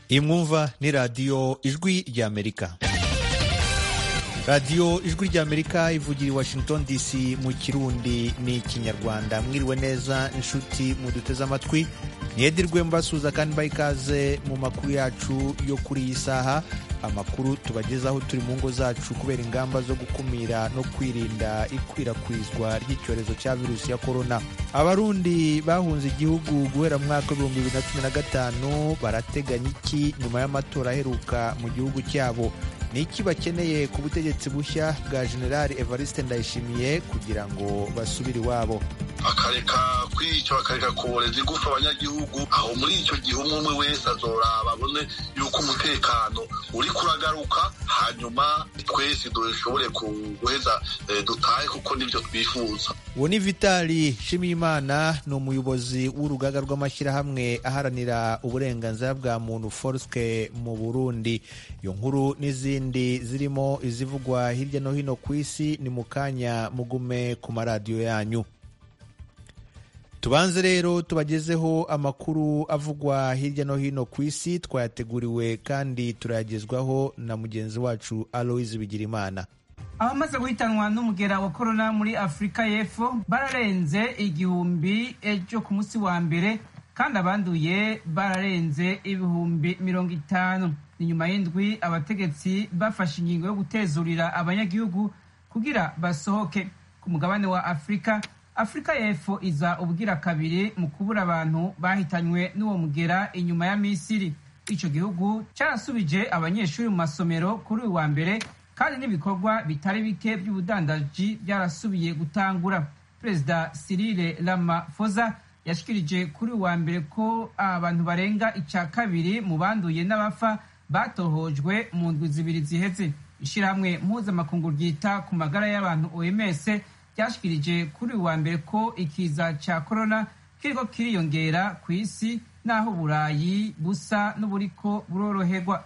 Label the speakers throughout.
Speaker 1: iyi mwumva ni radiyo ijwi ry'amerika radiyo ijwi ry'amerika ivugira i washington dc mu kirundi n'ikinyarwanda mwiriwe neza inshuti muduteze amatwi ntiyedirwe mbasuza kandi mbaha ikaze mu makuru yacu yo kuri iyi saha amakuru tubagezaho turi mu ngo zacu kubera ingamba zo gukumira no kwirinda ikwirakwizwa ry'icyorezo cya virusi ya korona abarundi bahunze igihugu guhera mu mwaka w'ibihumbi bibiri na cumi na gatanu barateganya iki nyuma y'amatora aheruka mu gihugu cyabo ni iki bakeneye ku butegetsi bushya bwa generali evariste ndayishimiye kugira ngo basubire iwabo
Speaker 2: bakareka kwica bakareka kuboreza igufa abanyagihugu aho muri icyo gihe umwe umwe wese azoraba abone yuko umutekano uri kuragaruka hanyuma twese dushobore guheza dutahe kuko nibyo twifuza
Speaker 1: uwo ni vitali nshimiyimana ni umuyobozi w'urugaga rw'amashyirahamwe aharanira uburenganzira bwa muntu forske mu burundi iyo nkuru n'izindi zirimo izivugwa hirya no hino ku isi ni mu kanya mugume ku maradiyo yanyu tubanze rero tubagezeho amakuru avugwa hirya no hino ku isi twayateguriwe kandi turayagezwaho na mugenzi wacu aloise bigirimana
Speaker 3: abamaze guhitanwa n'umugera wa korona muri afurika y'epfo bararenze igihumbi ejo ku munsi wa mbere kandi abanduye bararenze ibihumbi mirongo itanu ni nyuma y'indwi abategetsi bafashe ingingo yo gutezurira abanyagihugu kugira basohoke ku mugabane wa afurika afurika y'epfo iza ubwira kabiri mu kubura abantu bahitanywe n'uwo mugera inyuma ya misiri icyo gihugu cyarasubije abanyeshuri mu masomero kuri uyu wa mbere kandi n'ibikorwa bitari bike by'ubudandaji byarasubiye gutangura perezida Cyril Ramaphosa yashikirije kuri uyu wa mbere ko abantu barenga icya kabiri mu banduye n'abafa batohojwe mu ndwi zibiri ziheze ishyirahamwe mpuzamakungu ryita ku magara y'abantu OMS ryashikirije kuri uyu wa mbere ko ikiza cya korona kiriko kiriyongera ku isi n'aho uburayi busa n'uburiko buroroherwa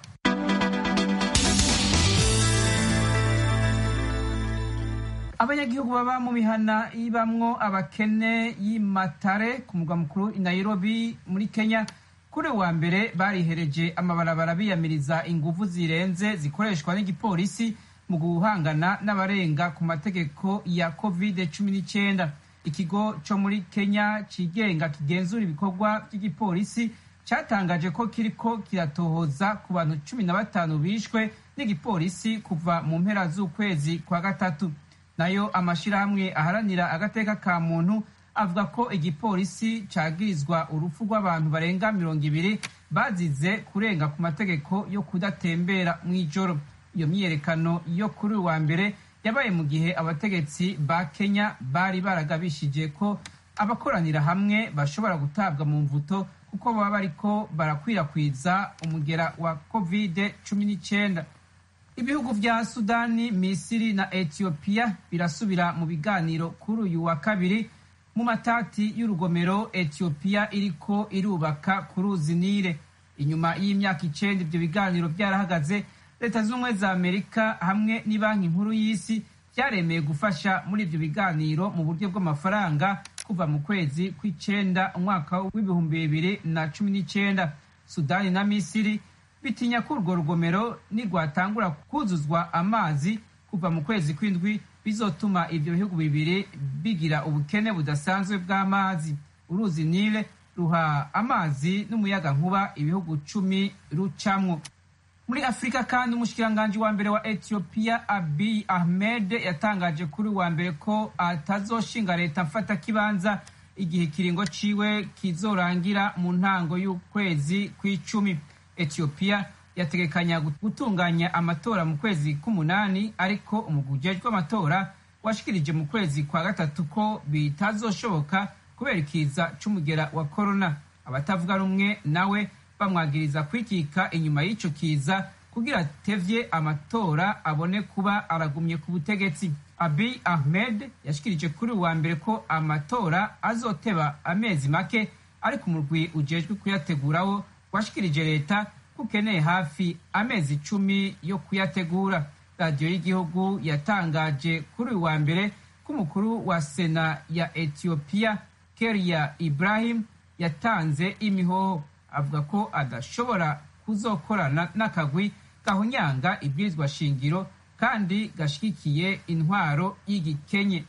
Speaker 3: abanyagihugu baba mu mihana ibamwo abakene y'imatare ku mugwa mukuru i nairobi muri kenya kuri wa mbere barihereje amabarabara biyamiriza inguvu zirenze zikoreshwa n'igipolisi mu guhangana n'abarenga ku mategeko ya covid cumi n'icyenda ikigo cyo muri kenya kigenga kigenzura ibikorwa by'igipolisi cyatangaje ko kiriko kiratohoza ku bantu cumi na batanu bishwe n'igipolisi kuva mu mpera z'ukwezi kwa gatatu nayo amashyirahamwe aharanira agateka ka muntu avuga ko igipolisi cyagirizwa urupfu rw'abantu barenga mirongo ibiri bazize kurenga ku mategeko yo kudatembera mu ijoro iyo myiyerekano yo kuri uwa mbere yabaye mu gihe abategetsi ba kenya bari baragabishije ko abakoranira hamwe bashobora gutabwa mu mvuto kuko baba bariko barakwirakwiza umugera wa covid cumi n'icyenda ibihugu vya sudani misiri na etiyopiya birasubira mu biganiro kuri uyu wa kabiri mu matati y'urugomero etiyopiya iriko irubaka ku ruzi nile inyuma y'imyaka icenda ivyo biganiro vyarahagaze leta z'ubumwe za amerika hamwe n'ibanki nkuru y'isi byaremeye gufasha muri ivyo biganiro mu buryo bw'amafaranga kuva mu kwezi kw'icenda umwaka w'ibihumbi bibiri na cumi n'icenda sudani na misiri bitinya ko urwo rugomero nirwatangura kuzuzwa amazi kuva mu kwezi kw'indwi bizotuma ivyo bihugu bibiri bigira ubukene budasanzwe bw'amazi uruzi nile ruha amazi n'umuyaga nkuba ibihugu cumi rucamwo muri afurika kandi umushikiranganji wa mbere wa etiyopiya abiy ahmed yatangaje kuri wa mbere ko atazoshinga leta mfata kibanza igihe ikiringo ciwe kizorangira mu ntango y'ukwezi kw'icumi etiyopiya yategekanya gutunganya amatora mu kwezi k'umunani ariko umugwi ujejwe amatora washikirije mu kwezi kwa gatatu ko bitazoshoboka kubera ikiza c'umugera wa korona abatavuga rumwe nawe bamwagiriza kwikika inyuma y'ico kiza kugira atevye amatora abone kuba aragumye ku butegetsi abiy ahmed yashikirije kuri uwa mbere ko amatora azoteba amezi make ariko umurwi ujejwe kuyategurawo washikirije leta ko ukeneye hafi amezi icumi yo kuyategura radiyo y'igihugu yatangaje kuri uyu wa mbere ko umukuru wa sena ya etiyopiya keria ibrahim yatanze imihoho avuga ko adashobora kuzokorana n'akagwi gahunyanga ibwirizwa shingiro kandi gashigikiye intwaro y'igikenye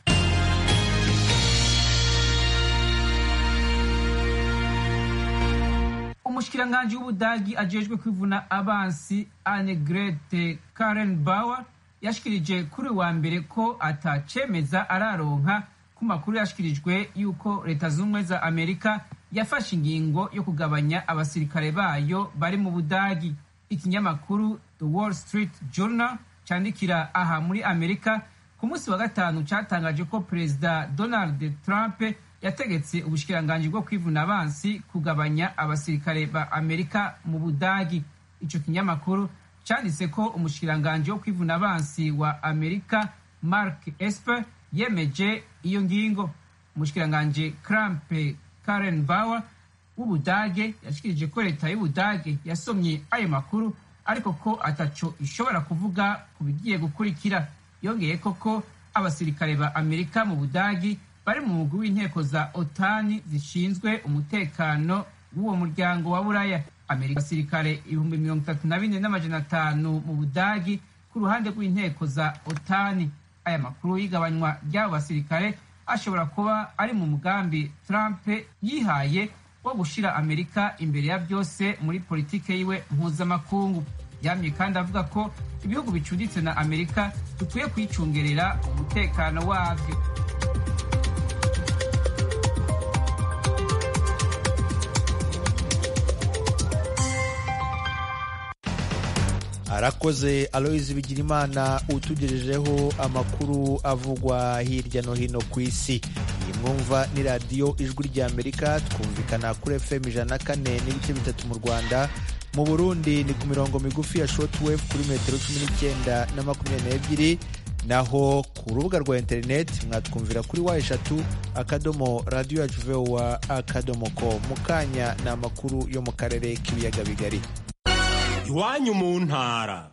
Speaker 3: umushikiranganji w'ubudagi ajejwe kwivuna abansi anegrete karen bauer yashikirije kuri wa mbere ko atacemeza araronka ku makuru yashikirijwe yuko leta z'ubumwe za amerika yafashe ingingo yo kugabanya abasirikare bayo bari mu budagi ikinyamakuru the wall street journal candikira aha muri amerika ku munsi wa gatanu catangaje ko perezida donald trump yategetse ubushikiranganji bwo kwivuna abansi kugabanya abasirikare ba amerika mu budagi ico kinyamakuru canditse ko umushikiranganji wo kwivuna abansi wa amerika mark esper yemeje iyo ngingo umushikiranganji krampe karen bauer w'ubudage yashikirije ko leta y'ubudage yasomye ayo makuru ariko ko ataco ishobora kuvuga ku bigiye gukurikira yongeye koko abasirikare ba amerika mu budagi bari mu mugwi w'inteko za otani zishinzwe umutekano w'uwo muryango wa buraya amerika abasirikare ibihumbi mirongo itatu na bine n'amajana atanu mu budagi ku ruhande rw'inteko za otani aya makuru y'igabanywa ry'abo basirikare ashobora kuba ari mu mugambi trump yihaye wo gushira amerika imbere ya byose muri politike yiwe mpuzamakungu yamye kandi avuga ko ibihugu bicuditse na amerika bikwiye kwicungerera umutekano wabyo
Speaker 1: arakoze aloyizi bigirimana utugejejeho amakuru avugwa hirya no hino ku isi iyi mwumva ni radiyo ijwi ry'amerika twumvikana kuri fm ijana na kane n'ibice bitatu mu rwanda mu burundi ni ku mirongo migufi ya shortwave kuri metero cumi n'icyenda na makumyabiri n'ebyiri naho ku rubuga rwa interineti mwatwumvira kuri wa eshatu akadomo radiyo yacu vowa akadomo ko mu kanya ni amakuru yo mu karere k'ibiyaga bigari
Speaker 4: iwanyu mu ntara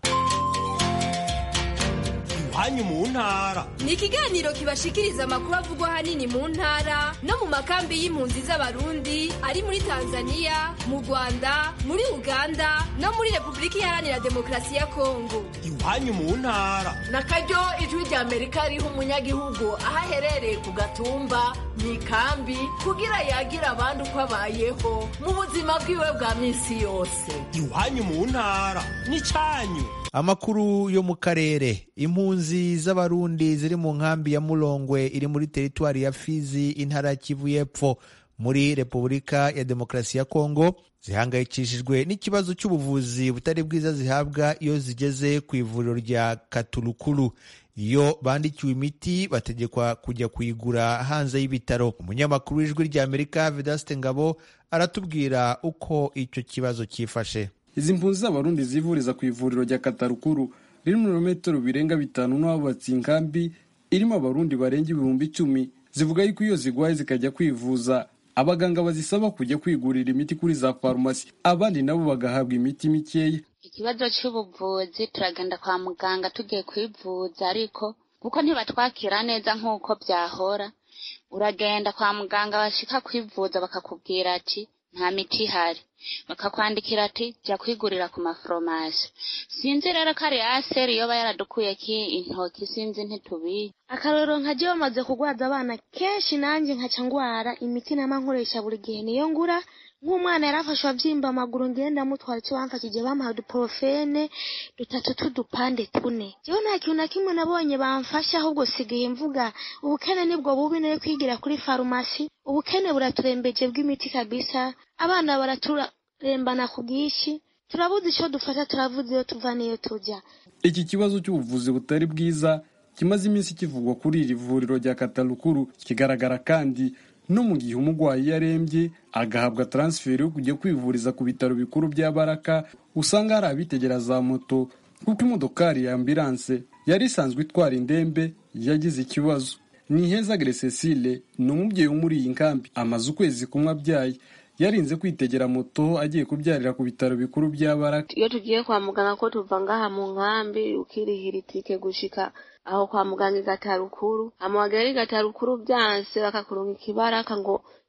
Speaker 4: iwanyu mu ntara
Speaker 5: ni ikiganiro kibashikiriza amakuru avugwa ahanini mu ntara no mu makambi y'impunzi z'abarundi ari muri tanzania mu rwanda muri uganda no muri repubulika iharanira demokarasi ya kongo
Speaker 4: iwanyu mu ntara
Speaker 6: na karyo ijwi rya amerika riha umunyagihugu aho aherereye ku gatumba mu ikambi kugira yagira abandi uko abayeho mu buzima bwiwe bwa minsi yose
Speaker 4: iwanyu mu ntara n'icyanyu
Speaker 1: amakuru yo mu karere impunzi z'abarundi ziri mu nkambi ya murongwe iri muri teritwari ya fizi intara ya kivu y'epfo muri repubulika ya demokarasi ya kongo zihangayikishijwe n'ikibazo cy'ubuvuzi butari bwiza zihabwa iyo zigeze ku ivuriro rya katurukuru iyo bandikiwe imiti bategekwa kujya kuyigura hanze y'ibitaro umunyamakuru w'ijwi rya amerika vedaste ngabo aratubwira uko icyo kibazo cyifashe
Speaker 7: izi mpunzi z'abarundi zivuriza ku ivuriro rya katarukuru riri mu birometero birenga bitanu n'abubatsi inkambi irimo abarundi barenga ibihumbi icumi zivuga yuko iyo zigwaye zikajya kwivuza abaganga bazisaba kujya kwigurira imiti kuri za farumasi abandi nabo bagahabwa imiti mikeya
Speaker 8: ikibazo cy'ubuvuzi turagenda kwa muganga tugiye kwivuza ariko kuko ntibatwakira neza nk'uko byahora uragenda kwa muganga bashika kwivuza bakakubwira ati nta miti ihari bakakwandikira ati jya kwigurira ku maforomasi sinzi rero ko ari aseri yoba yaradukuye ki intoki sinzi ntitubiye
Speaker 9: akarorero nkajya bamaze kugwaza abana kenshi nanjye nkaca ngwara imiti nama nkoresha buri gihe niyo ngura nk'umwana yarafashwe abyimba amaguru ngenda mutwara icyo bamfashije bamuha uduporofene dutatu t'udupande tune jewe nta kintu na kimwe nabonye bamfasha ahubwo sigaye mvuga ubukene nibwo bubi nayo kwigira kuri farumasi ubukene buraturembeje bw'imiti kabisa abana baraturembana ku bwinshi turabuze icyo dufata turavuze iyo tuva n'iyo tujya
Speaker 7: iki kibazo cy'ubuvuzi butari bwiza kimaze iminsi kivugwa kuri iri vuriro rya katarukuru kigaragara kandi no mu gihe umurwayi iyo arembye agahabwa taransiferi yo kujya kwivuriza ku bitaro bikuru bya baraka usanga hari abitegera za moto kuko imodokari ya ambilanse yari isanzwe itwara indembe yagize ikibazo ni hezagire cecile ni umubyeyi wo muri iyi nkambi amaze ukwezi kumwe abyaye yarinze kwitegera moto agiye kubyarira ku bitaro bikuru bya baraka
Speaker 9: iyo tugiye kwa muganga ko tuva ngaha mu nkambi ukirihira itike gushika aho kwa muganga igatarukuru amawagera igatarukuru byanse bakakurunga ikibaraka ngo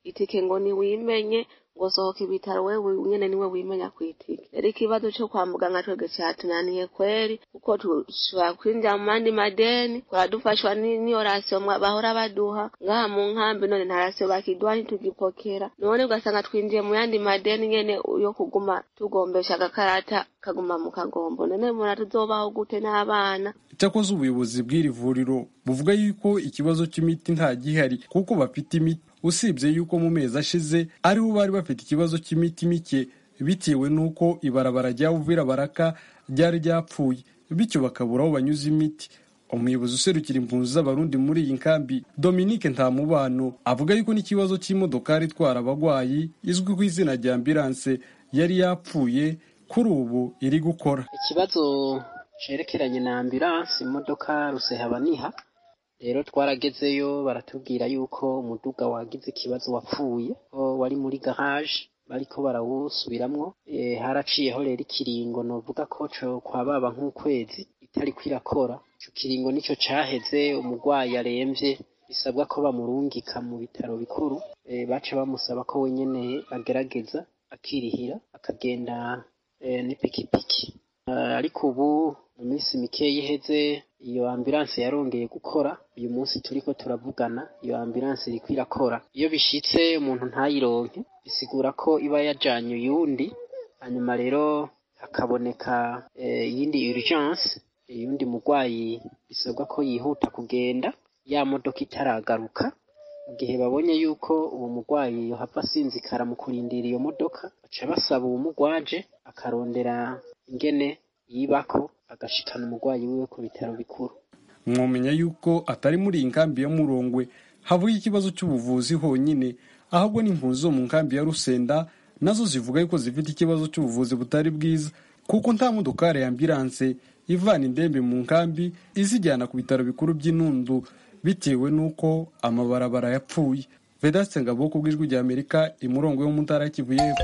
Speaker 9: itike ngo ntiwimenye ngo sohoka ibitaro wewe nyene niwe wimenya ku itike rero ikibazo co kwa muganga twebwe catunaniye kweri kuko tushobora kwinjira mu mandi madeni twara dufashwa n'iyo rasiyo bahora baduha ngaha mu nkambi none nta rasiyo bakiduha ntitugipokera none ugasanga twinjiye mu yandi madeni nyene yo kuguma tugombesha agakarata kaguma mu kagombo none mura tuzobaho gute n'abana
Speaker 7: cyakoze ubuyobozi bw'iri vuriro buvuga yuko ikibazo cy'imiti nta gihari kuko bafite imiti usibye yuko mu mezi ashize aribo bari bafite ikibazo cy'imiti mike bitewe n'uko ibarabara rya Uvira Baraka ryari ryapfuye bityo bakabura aho banyuza imiti umuyobozi userukira impunzi z'abarundi muri iyi nkambi dominique ntamubano avuga yuko n'ikibazo cy'imodokari itwara abagwayi izwi ku izina rya ambilanse yari yapfuye kuri ubu iri gukora
Speaker 10: ikibazo cerekeranye na ambilanse imodoka rusehabaniha rero twaragezeyo baratubwira yuko umuduga wagize ikibazo wapfuye ko wari muri garage bariko barawusubiramwo e, haraciyeho rero ikiringo novuga ko co kwababa nk'ukwezi itari kwirakora ico kiringo nico caheze umurwayi aremvye bisabwa ko bamurungika mu bitaro bikuru e, baca bamusaba ko wenyene agerageza akirihira akagenda e, n'ipikipiki uh, ariko ubu mu minsi mikeya iheze iyo ambulanse yarongeye gukora uyu munsi turiko turavugana iyo ambulanse iriko irakora iyo bishitse umuntu ntayironke bisigura ko iba yajanye uyundi hanyuma rero hakaboneka iyindi urgence uyundi murwayi bisabwa ko yihuta kugenda ya modoka itaragaruka mu gihe babonye yuko uwo murwayi yohava asinzikara mu kurindira iyo modoka baca basaba uwo murwaje akarondera ingene yibako agashikana umurwayi wiwe ku bitaro bikuru
Speaker 7: mwomenya yuko atari muri iyi nkambi ya murongwe havuga ikibazo cy'ubuvuzi honyine ahubwo n'impunzi zo mu nkambi ya rusenda nazo zivuga yuko zifite ikibazo cy'ubuvuzi butari bwiza kuko nta modokari ya ambilanse ivana indembe mu nkambi izijyana ku bitaro bikuru by'inundu bitewe n'uko amabarabara yapfuye vedaste ngabo ku bw'ijwi rya amerika imurongo yo mu ntara ya kivu y'epfo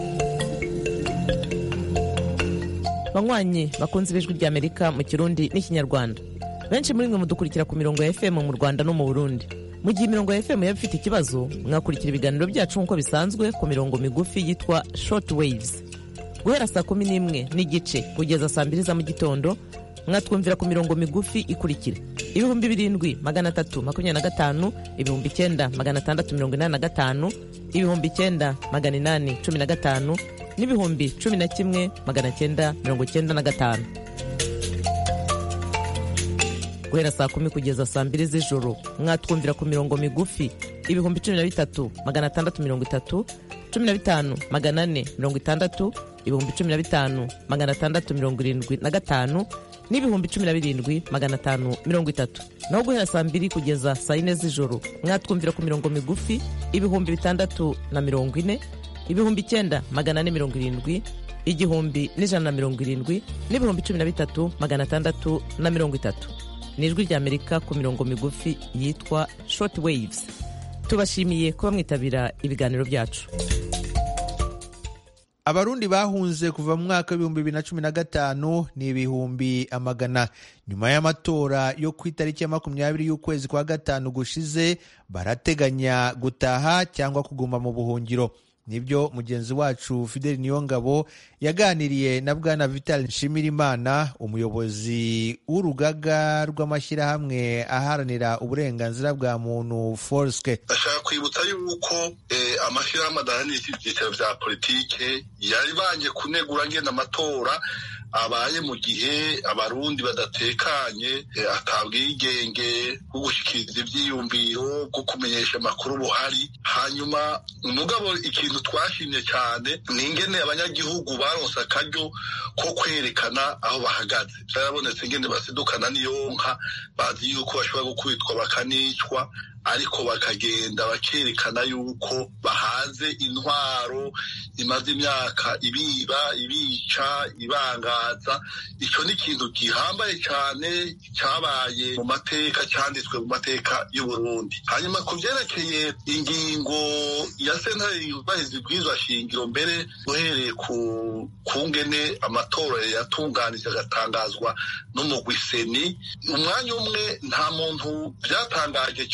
Speaker 11: banywanyi bakunze ibijwi rya amerika mu kirundi n'ikinyarwanda benshi muri mwe mudukurikira ku mirongo ya fm mu rwanda no mu burundi mu gihe imirongo ya fm yaba ifite ikibazo mwakurikira ibiganiro byacu nk'uko bisanzwe ku mirongo migufi yitwa short waves guhera saa kumi n'imwe n'igice kugeza saa mbiri za mu gitondo mwatwumvira ku mirongo migufi ikurikira ibihumbi birindwi magana atatu makumyabiri na gatanu ibihumbi icyenda magana atandatu mirongo inani na gatanu ibihumbi icyenda magana inani cumi na gatanu n'ibihumbi cumi na kimwe magana cyenda mirongo cyenda na gatanu guhera saa kumi kugeza saa mbiri z'ijoro mwatwumvira ku mirongo migufi ibihumbi cumi na bitatu magana atandatu mirongo itatu cumi na bitanu magana ane mirongo itandatu ibihumbi cumi na bitanu magana atandatu mirongo irindwi na gatanu n'ibihumbi cumi na birindwi magana atanu mirongo itatu naho guhera saa mbiri kugeza saa yine z'ijoro mwatwumvira ku mirongo migufi ibihumbi bitandatu na mirongo ine ibihumbi icyenda magana ane mirongo irindwi igihumbi n'ijana na mirongo irindwi n'ibihumbi cumi na bitatu magana atandatu na mirongo itatu ni ijwi rya amerika ku mirongo migufi yitwa short waves tubashimiye kuba mwitabira ibiganiro byacu
Speaker 1: abarundi bahunze kuva mu mwaka w'ibihumbi bibiri na cumi na gatanu ni ibihumbi amagana nyuma y'amatora yo ku itariki ya makumyabiri y'ukwezi kwa gatanu gushize barateganya gutaha cyangwa kuguma mu buhungiro nibyo mugenzi wacu fideli niyongabo yaganiriye na bwana vital nshimirimana umuyobozi w'urugaga rw'amashyirahamwe aharanira uburenganzira bwa muntu forske
Speaker 2: ndashaka kwibutsa yuko amashyirahamwe adaharanira ibyiciro bya politike yari banje kunegura ngenda amatora abaye mu gihe abarundi badatekanye atabwigenge bwo gushyikiriza ibyiyumviro bwo kumenyesha amakuru buhari hanyuma umugabo ikintu twashimye cyane ni ingene abanyagihugu baronse akaryo ko kwerekana aho bahagaze byarabonetse ingene basidukana n'iyo nka bazi yuko bashobora gukubitwa bakanicwa ariko bakagenda bakerekana yuko bahaze intwaro imaze imyaka ibiba ibica ibangaza icyo ni ikintu gihambaye cyane cyabaye mu mateka cyanditswe mu mateka y'uburundi hanyuma ku byerekeye ingingo ya sentare yubahiriza ibwirizwa shingiro mbere uhereye ku kungene amatora yatunganije agatangazwa n'umugwi seni umwanya umwe nta muntu byatangaje cyane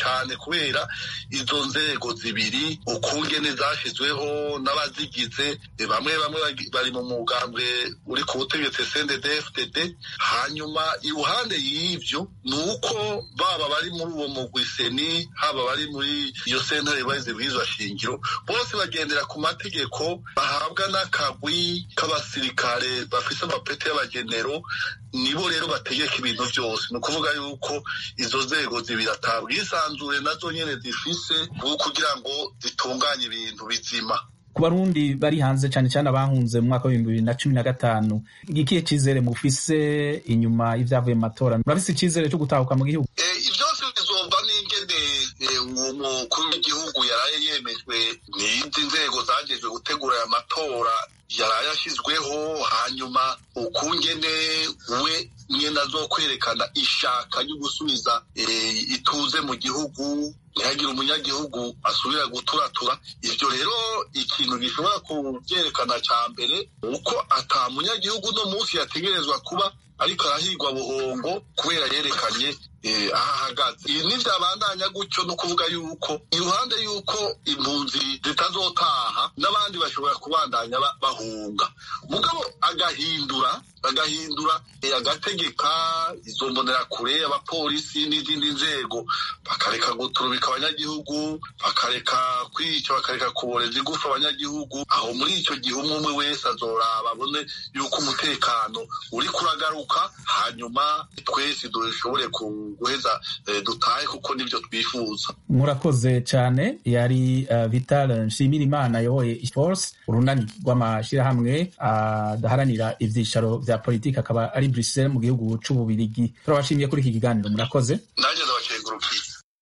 Speaker 2: kubera izo nzego zibiri ukungene zashyizweho n'abazigize bamwe bamwe bari mu mugambwe uri ku butegetsi CNDD-FDD hanyuma iruhande y'ivyo ni uko baba bari muri uwo mugwi seni haba bari muri iyo sentare bahize bw'izo shingiro bose bagendera ku mategeko bahabwa n'akagwi k'abasirikare bafise amapeti y'abagenero nibo rero bategeka ibintu byose ni ukuvuga yuko izo nzego zibiri atabwisanzure nazo nyene zifise kugira ngo zitunganye ibintu bizima
Speaker 12: ku barundi bari hanze cyane cyane abahunze mu mwaka w'ibihumbi bibiri na cumi na gatanu ikihe cyizere mufise inyuma y'ibyavuye mu matora murafise icyizere cyo gutahuka mu gihugu
Speaker 2: byose bizova n'ingene umukuru w'igihugu yaraye yemejwe n'izi nzego zagejwe gutegura aya matora yaraye ashyizweho hanyuma ukungene we nyine azo kwerekana ishaka ryo gusubiza ituze mu gihugu ntihagire umunyagihugu asubira guturatura ibyo rero ikintu gishobora kubyerekana cya mbere uko ata munyagihugu uno munsi yategerezwa kuba ariko arahigwa buhongo kubera yerekanye aho ahagaze ibi ntibyabandanya gutyo no kuvuga yuko iruhande y'uko impunzi zitazotaha n'abandi bashobora kubandanya bahunga mugabo agahindura agahindura agategeka izo mbonerakure abapolisi n'izindi nzego bakareka guturubika abanyagihugu bakareka kwica bakareka kuboreza igufa abanyagihugu aho muri icyo gihe umwe umwe wese azoraba abone yuko umutekano uri kuragaruka hanyuma twese dushobore guheza dutahe kuko nibyo twifuza
Speaker 12: murakoze cyane yari vital nshimirimana ayoboye force urunani rw'amashyirahamwe adaharanira ibyicaro bya politiki akaba ari Bruxelles mu gihugu c'ububirigi turabashimiye kuri iki kiganiro murakoze
Speaker 2: nanjye ndabakengurukiye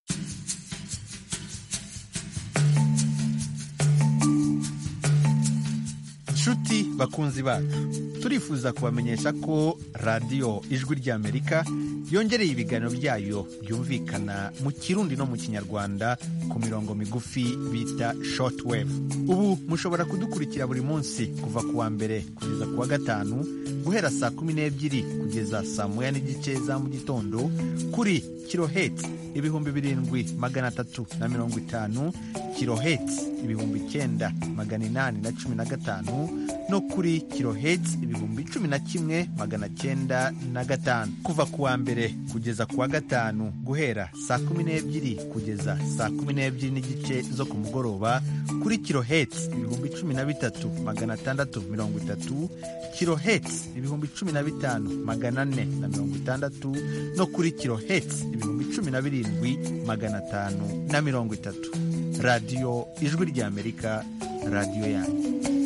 Speaker 1: nshuti bakunzi bacu turifuza kubamenyesha ko radiyo ijwi ry'amerika yongereye ibiganiro byayo byumvikana mu kirundi no mu kinyarwanda ku mirongo migufi bita shortwave ubu mushobora kudukurikira buri munsi kuva ku wa mbere kugeza ku wa gatanu guhera saa kumi n'ebyiri kugeza saa moya n'igice za mu gitondo kuri kiloheti ibihumbi birindwi magana atatu na mirongo itanu kiloheti ibihumbi icyenda magana inani na cumi na gatanu no kuri kiloheti ibihumbi cumi na kimwe magana cyenda na gatanu kuva ku wa mbere kugeza ku wa gatanu guhera saa kumi n'ebyiri kugeza saa kumi n'ebyiri n'igice zo ku mugoroba kuri kiloheti ibihumbi cumi na bitatu magana atandatu mirongo itatu kiloheti ibihumbi cumi na bitanu magana ane na mirongo itandatu no kuri kiloheti ibihumbi cumi na birindwi magana atanu na mirongo itatu radiyo ijwi ry'amerika radiyo yanyu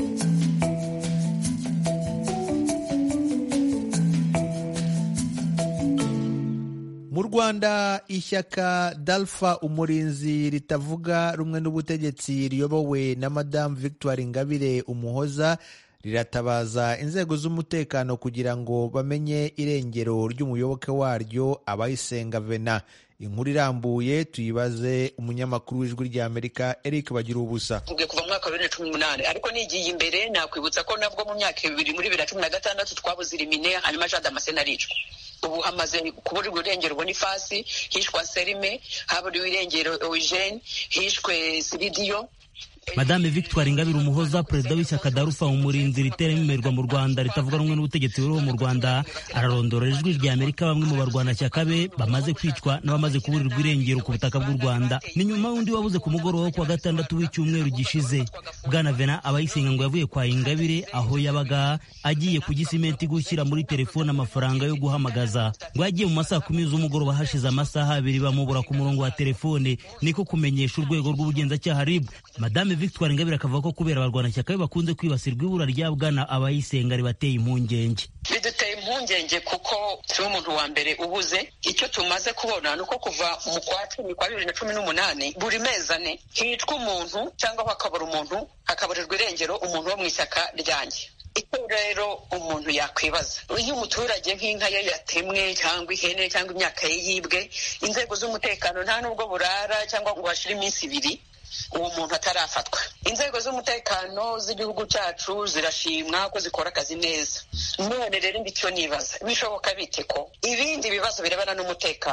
Speaker 1: mu rwanda ishyaka dalfa umurinzi ritavuga rumwe n'ubutegetsi riyobowe na madamu victoire ingabire umuhoza riratabaza inzego z'umutekano kugira ngo bamenye irengero ry'umuyoboke waryo abayisenga vena inkuru irambuye tuyibaze umunyamakuru w'ijwi ry'amerika eric bagira ubusa
Speaker 13: tuvuge kuva mu mwaka wa bibiri na cumi n'umunani ariko nigiye imbere nakwibutsa ko nabwo mu myaka ibiri muri bibiri na cumi na gatandatu twabuze irimine hanyuma jean damascene aricwa ubu hamaze kuburirwa irengero bonifasi hishwa serime haburiwe irengero eugene hishwe siridiyo
Speaker 14: madame victoire ingabire umuhoza perezida w'ishyaka darufa umurinzi ritera imimerwa mu rwanda ritavuga rumwe n'ubutegetsi buriho mu rwanda ararondora ijwi rya amerika bamwe mu barwanashyaka be bamaze kwicwa n'abamaze kuburirwa irengero ku butaka bw'u rwanda ni nyuma y'undi wabuze ku mugoroba wo kuwa gatandatu w'icyumweru gishize bwana vena abayisenga ngo yavuye kwa ingabire aho yabaga agiye ku gisimenti gushyira muri telefone amafaranga yo guhamagaza ngo yagiye mu masaha kumi z'umugoroba hashize amasaha abiri bamubura ku murongo wa telefone niko kumenyesha urwego rw'ubugenzacyaha rib madame victoire ingabire akavuga ko kubera abarwanashyaka be bakunze kwibasirwa ibura rya bwana abayisenga ribateye impungenge
Speaker 13: biduteye impungenge kuko turi umuntu wa mbere ubuze icyo tumaze kubona ni uko kuva mu kwa cumi kwa bibiri na cumi n'umunani buri mezi ane hicwa umuntu cyangwa hakabura umuntu hakaburirwa irengero umuntu wo mu ishyaka ryanjye icyo rero umuntu yakwibaza iyo umuturage nk'inka ye yatemwe cyangwa ihene cyangwa imyaka ye yibwe inzego z'umutekano nta nubwo burara cyangwa ngo hashire iminsi ibiri uwo muntu atarafatwa inzego z'umutekano z'igihugu cyacu zirashimwa ko zikora akazi neza none rero icyo nibaza bishoboka bite ko ibindi bibazo birebana n'umutekano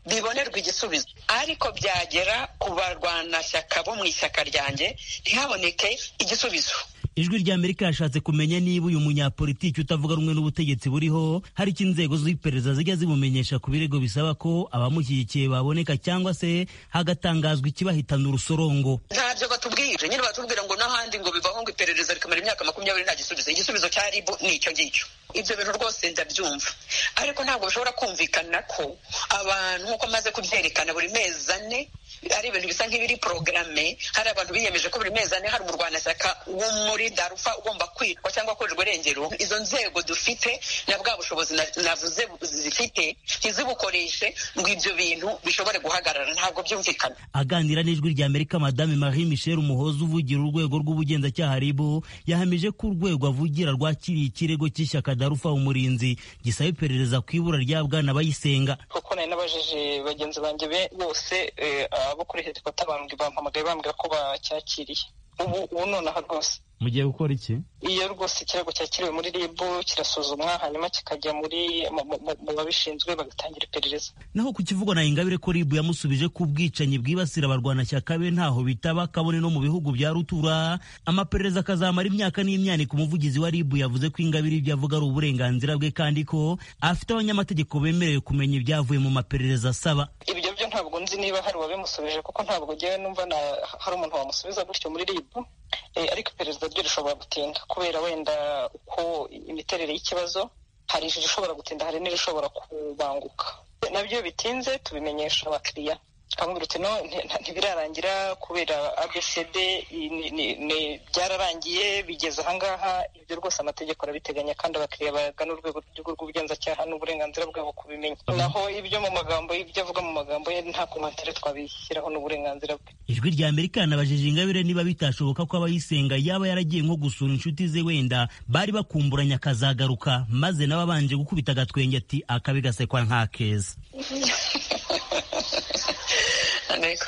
Speaker 13: bibonerwa igisubizo ariko byagera ku barwanashyaka bo mu ishyaka ryanjye ntihaboneke igisubizo
Speaker 14: ijwi rya amerika yashatse kumenya niba uyu munyapolitiki utavuga rumwe n'ubutegetsi buriho hari icyo inzego z'iperereza zijya zimumenyesha ku birego bisaba ko abamushyigikiye baboneka cyangwa se hagatangazwa ikibahitana urusorongo
Speaker 13: ntabyo batubwire nyine batubwira ngo n'ahandi ngo bivaho ngo iperereza rikamara imyaka makumyabiri nta gisubizo igisubizo cya ribu ni icyo ngicyo ibyo bintu rwose ndabyumva ariko ntabwo bishobora kumvikana ko abantu nk'uko maze kubyerekana buri mezi ane ari ibintu bisa nk'ibiri porogaramu hari abantu biyemeje ko buri mezi ane hari umurwanashyaka wo muri darufa ugomba kwitwa cyangwa akorerwa irengero izo nzego dufite na bwa bushobozi navuze zifite ntizibukoreshe ngo ibyo bintu bishobore guhagarara ntabwo byumvikana
Speaker 14: aganira n'ijwi rya amerika madame marie michel umuhoza uvugira urwego rw'ubugenzacyaha ribu yahamije ko urwego avugira rwakiriye ikirego cy'ishyaka darufa umurinzi gisaba iperereza ku ibura rya bwana bayisenga
Speaker 15: kuko nari nabajije bagenzi banjye bose abo kuri helikopta bampamagaye bambwira ko bacyakiriye ubu ubu nonaha rwose
Speaker 14: mugiye gukora iki
Speaker 15: iyo rwose ikirego cyakiriwe muri rib kirasuzumwa hanyuma kikajya muri mu babishinzwe bagatangira iperereza
Speaker 14: naho ku kivugwa na ingabire ko rib yamusubije ko ubwicanyi bwibasira abarwanashyaka be ntaho bitaba kabone no mu bihugu bya rutura amaperereza akazamara imyaka n'imyaniko umuvugizi wa rib yavuze ko ingabire ibyo avuga ari uburenganzira bwe kandi ko afite abanyamategeko bemerewe kumenya ibyavuye mu maperereza asaba
Speaker 15: ibyo byo ntabwo nzi niba hari uwabimusubije kuko ntabwo ngewe numva hari umuntu wamusubiza gutyo muri rib ariko iperereza ryo rishobora gutinda kubera wenda uko imiterere y'ikibazo hari irishobora gutinda hari n'irishobora kubanguka nabyo bitinze tubimenyesha abakiriya twamubwira uti no ntibirarangira kubera abcd byararangiye bigeze ahangaha ibyo rwose amategeko arabiteganya kandi abakiriya bagana urwego rw'ubugenzacyaha n'uburenganzira bwabo kubimenya naho ibyo mu magambo ibyo avuga mu magambo ye nta komantere twabishyiraho n'uburenganzira bwe
Speaker 14: ijwi rya amerika yanabajije ingabire niba bitashoboka ko abayisenga yaba yaragiye nko gusura inshuti ze wenda bari bakumburanye akazagaruka maze nawe abanje gukubita agatwenge ati akabi gasekwa nta keza
Speaker 13: niko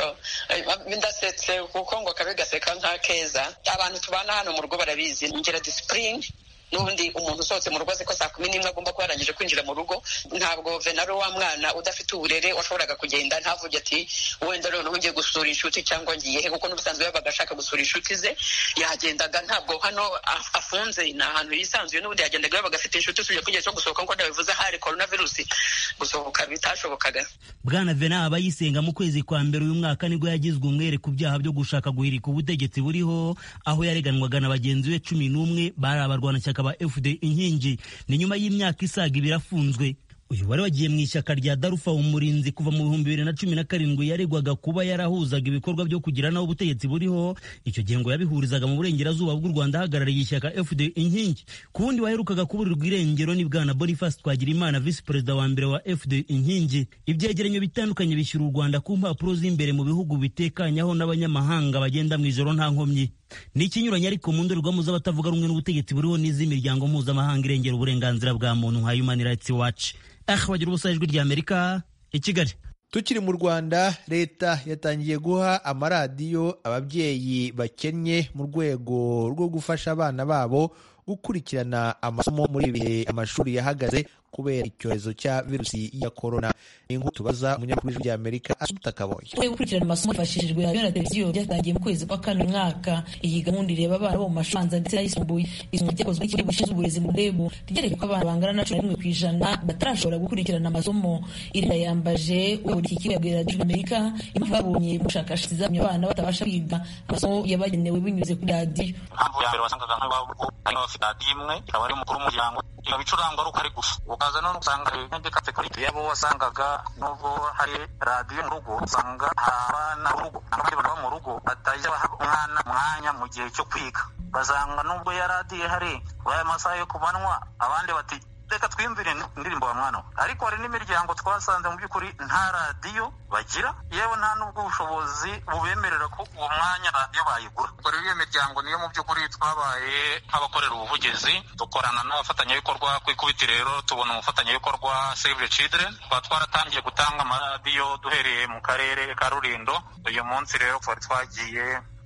Speaker 13: ndasetse kuko ngo kabe gaseka nka keza abantu tubana hano mu rugo barabizi ngira disipurine n'ubundi umuntu usohotse mu rugo azi ko saa kumi n'imwe agomba kuba yarangije kwinjira mu rugo ntabwo venaro wa mwana udafite uburere washoboraga kugenda ntavuge ati wenda noneho ngiye gusura inshuti cyangwa ngiye he kuko n'ubusanzwe yabaga ashaka gusura inshuti ze yagendaga ntabwo hano afunze ni ahantu yisanzuye n'ubundi yagendaga yabaga afite inshuti usibye ko igihe cyo gusohoka nk'uko nabivuze hari korona virusi gusohoka bitashobokaga
Speaker 14: bwana vena abayisenga mu kwezi kwa mbere uyu mwaka nibwo yagizwe umwere ku byaha byo gushaka guhirika ubutegetsi buriho aho yareganwaga na bagenzi be cumi n'umwe bari abarwanashyaka ba fd inkingi ni nyuma y'imyaka isaga ibiri afunzwe uyu wari wagiye mu ishyaka rya darufa umurinzi kuva mu bihumbi bibiri na cumi na karindwi yaregwaga kuba yarahuzaga ibikorwa byo kugira naho ubutegetsi buriho icyo gihe ngo yabihurizaga mu burengerazuba bw'u rwanda ahagarariye ishyaka fd inkingi ku wundi waherukaga kuburirwa irengero ni bwana boniface twagirimana visi perezida wa mbere wa fd inkingi ibyegeranyo bitandukanye bishyura u rwanda ku mpapuro z'imbere mu bihugu bitekanyaho n'abanyamahanga bagenda mu ijoro nta nkomyi ni ikinyuranye ariko mu ndorerwamo z'abatavuga rumwe n'ubutegetsi buriho n'iz'imiryango mpuzamahanga irengera uburenganzira bwa muntu nka human rights watch ah bagira ubusa ijwi rya amerika i kigali
Speaker 1: tukiri mu rwanda leta yatangiye guha amaradiyo ababyeyi bakennye mu rwego rwo gufasha abana babo gukurikirana amasomo muri ibi bihe amashuri yahagaze kubera icyorezo cya virusi ya korona ni inkuru tubaza umunyamakuru w'ijwi ry'amerika asuta kaboye
Speaker 16: turi gukurikirana amasomo hifashishijwe radiyo na televiziyo byatangiye mu kwezi kwa kane umwaka iyi gahunda ireba abana bo mu mashuri abanza ndetse n'ayisumbuye isomo ryakozwe n'ikigo gishinzwe uburezi mu rebu ryereka ko abana bangana na cumi na rimwe ku ijana batarashobora gukurikirana amasomo iri yambaje uyobora iki kigo yabwira radiyo amerika impamvu babonye mu bushakashatsi zatumye abana batabasha kwiga amasomo yabagenewe binyuze kuri radiyo
Speaker 17: impamvu ya mbere wasangaga nk'abafite bafite radiyo imwe ikaba ari umukuru w'umuryango ikaba icurangwa ari uko ari gusa ukaza none usanga ntibikatse kuri yabo wasangaga nubwo hari radiyo mu rugo usanga hari abana mu rugo abandi bantu bo mu rugo batajya baha umwana umwanya mu gihe cyo kwiga basanga nubwo ya radiyo ihari aya masaha yo ku manywa abandi bati reka twiyumvire indirimbo wa mwana ariko hari n'imiryango twasanze mu by'ukuri nta radiyo bagira yewe nta n'ubwo ubushobozi bubemerera ko uwo mwanya radiyo bayigura ubwo rero iyo miryango niyo mu by'ukuri twabaye nk'abakorera ubuvugizi dukorana n'abafatanyabikorwa ku ikubiti rero tubona umufatanyabikorwa save the children tukaba twaratangiye gutanga amaradiyo duhereye mu karere ka rurindo uyu munsi rero twari twagiye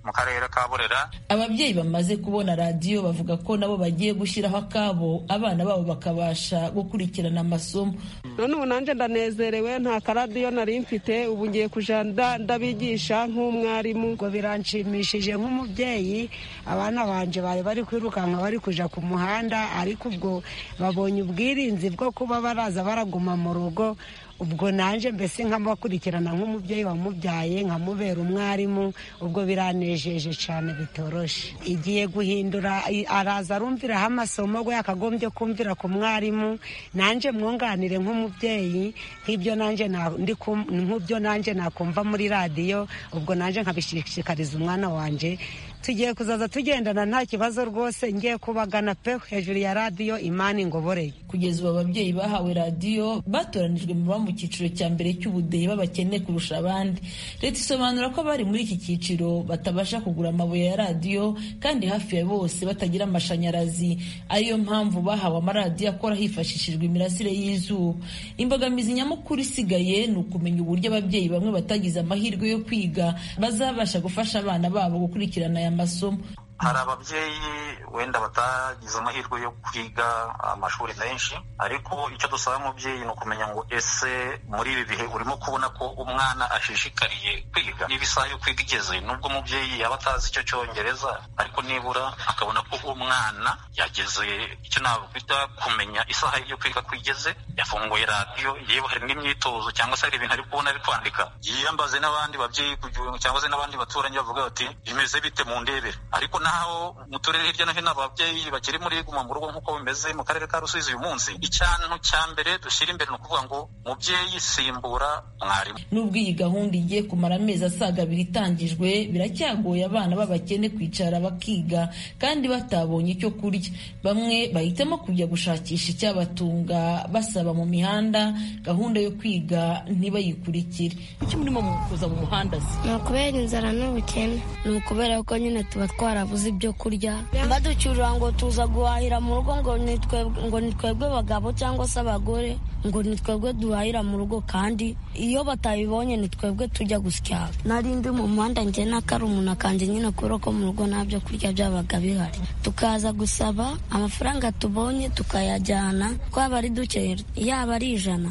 Speaker 17: mu karere ka burera
Speaker 16: ababyeyi bamaze kubona radiyo bavuga ko nabo bagiye gushyiraho akabo abana babo bakabasha gukurikirana amasomo
Speaker 18: none ubu nanjye ndanezerewe nta karadiyo nari mfite ubu ngiye kujya ndabigisha nk'umwarimu
Speaker 19: ngo biranshimishije nk'umubyeyi abana banje bari bari kwirukanka bari kuja ku muhanda ariko ubwo babonye ubwirinzi bwo kuba baraza baraguma mu rugo ubwo nanje mbese nkamubakurikirana nk'umubyeyi wamubyaye nkamubera umwarimu ubwo biranejeje cyane bitoroshe igiye guhindura araza arumviraho amasomo we yakagombye kumvira ku mwarimu nanje mwunganire nk'umubyeyi nk'ibyo nanje nk'ibyo nanje nakumva muri radiyo ubwo nanje nkabishishikariza umwana wanje tugiye kuzaza tugendana nta kibazo rwose ngiye kubagana pe hejuru ya radiyo imana ingoboreye
Speaker 16: kugeza ubu ababyeyi bahawe radiyo batoranijwe mu mu cyiciro cya mbere cy'ubudehe b'abakene kurusha abandi leta isobanura ko abari muri iki cyiciro batabasha kugura amabuye ya radiyo kandi hafi ya bose batagira amashanyarazi ariyo mpamvu bahawe amaradiyo akora hifashishijwe imirasire y'izuba imbogamizi nyamukuru isigaye ni ukumenya uburyo ababyeyi bamwe batagize amahirwe yo kwiga bazabasha gufasha abana babo gukurikirana aya masomo
Speaker 17: hari ababyeyi wenda batagize amahirwe yo kwiga amashuri menshi ariko icyo dusaba umubyeyi ni ukumenya ngo ese muri ibi bihe urimo kubona ko umwana ashishikariye kwiga niba isaha yo kwiga igeze nubwo umubyeyi yaba atazi icyo cyongereza ariko nibura akabona ko umwana yageze icyo nakwita kumenya isaha yo kwiga ko igeze yafunguye radiyo yewe hari n'imyitozo cyangwa se hari ibintu ari kubona ari kwandika yiyambaze n'abandi babyeyi cyangwa se n'abandi baturanyi bavuga bati bimeze bite mu ndebere ariko naho mu turere hirya no hino ababyeyi bakiri muri guma mu rugo nk'uko bimeze mu karere ka rusizi uyu munsi icyantu cya mbere dushyira imbere ni ukuvuga ngo mubyeyi simbura mwarimu
Speaker 16: nubwo iyi gahunda igiye kumara amezi asaga abiri itangijwe biracyagoye abana b'abakene kwicara bakiga kandi batabonye icyo kurya bamwe bahitamo kujya gushakisha icyabatunga basaba mu mihanda gahunda yo kwiga ntibayikurikire
Speaker 20: icyo murimo kuza mu muhanda se
Speaker 21: ni ukubera inzara n'ubukene ni ukubera ko nyine tuba twarabuze ibyo kurya baducyurira ngo tuza guhahira mu rugo ngo ni twebwe bagabo cyangwa se abagore ngo ni twebwe duhahira mu rugo kandi iyo batabibonye ni twebwe tujya gusya nari ndi mu muhanda njye n'akarumuna kanjye nyine kubera ko mu rugo nta byo kurya byabaga bihari tukaza gusaba amafaranga tubonye tukayajyana twaba ari duke yaba ari ijana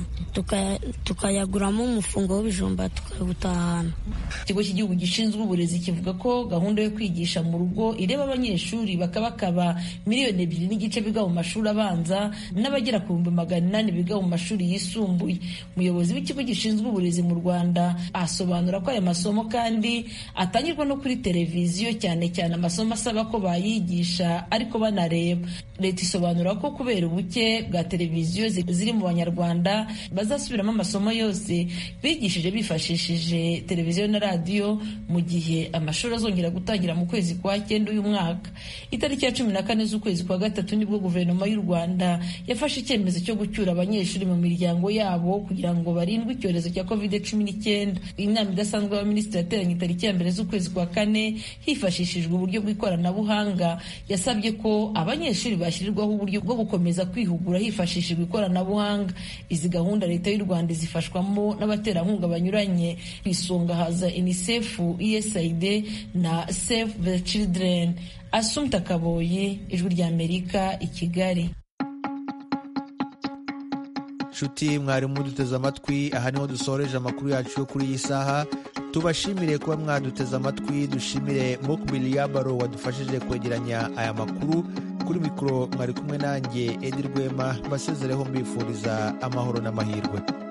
Speaker 21: tukayaguramo umufungo w'ibijumba tukawutahana
Speaker 16: ikigo cy'igihugu gishinzwe uburezi kivuga ko gahunda yo kwigisha mu rugo ireba abanyeshuri bakabakaba miliyoni ebyiri n'igice biga mu mashuri abanza n'abagera ku bihumbi magana inani biga mu mashuri yisumbuye umuyobozi w'ikigo gishinzwe uburezi mu rwanda asobanura ko aya masomo kandi atangirwa no kuri televiziyo cyane cyane amasomo asaba ko bayigisha ariko banareba leta isobanura ko kubera ubuke bwa televiziyo ziri mu banyarwanda bazasubiramo amasomo yose bigishije bifashishije televiziyo na radiyo mu gihe amashuri azongera gutangira mu kwezi kwa cyenda uyu mwaka itariki ya cumi na kane z'ukwezi kwa gatatu nibwo guverinoma y'u rwanda yafashe icyemezo cyo gucyura abanyeshuri mu miryango yabo kugira ngo barindwe icyorezo cya covid cumi n'icyenda inama idasanzwe y'abaminisitiri yateranye itariki ya mbere z'ukwezi kwa kane hifashishijwe uburyo bw'ikoranabuhanga yasabye ko abanyeshuri bashyirirwaho uburyo bwo gukomeza kwihugura hifashishijwe ikoranabuhanga izi gahunda leta y'u rwanda zifashwamo n'abaterankunga banyuranye ku isonga haza unicef usaid na save the children asumta kaboye ijwi ry'amerika i kigali
Speaker 1: nshuti mwarimu duteze amatwi aha niho dusoreje amakuru yacu yo kuri iyi saha tubashimire kuba mwaduteze amatwi dushimire mokubili yabaro wadufashije kwegeranya aya makuru kuri mikoro mwari kumwe nanjye edi rwema basezereho mbifuriza amahoro n'amahirwe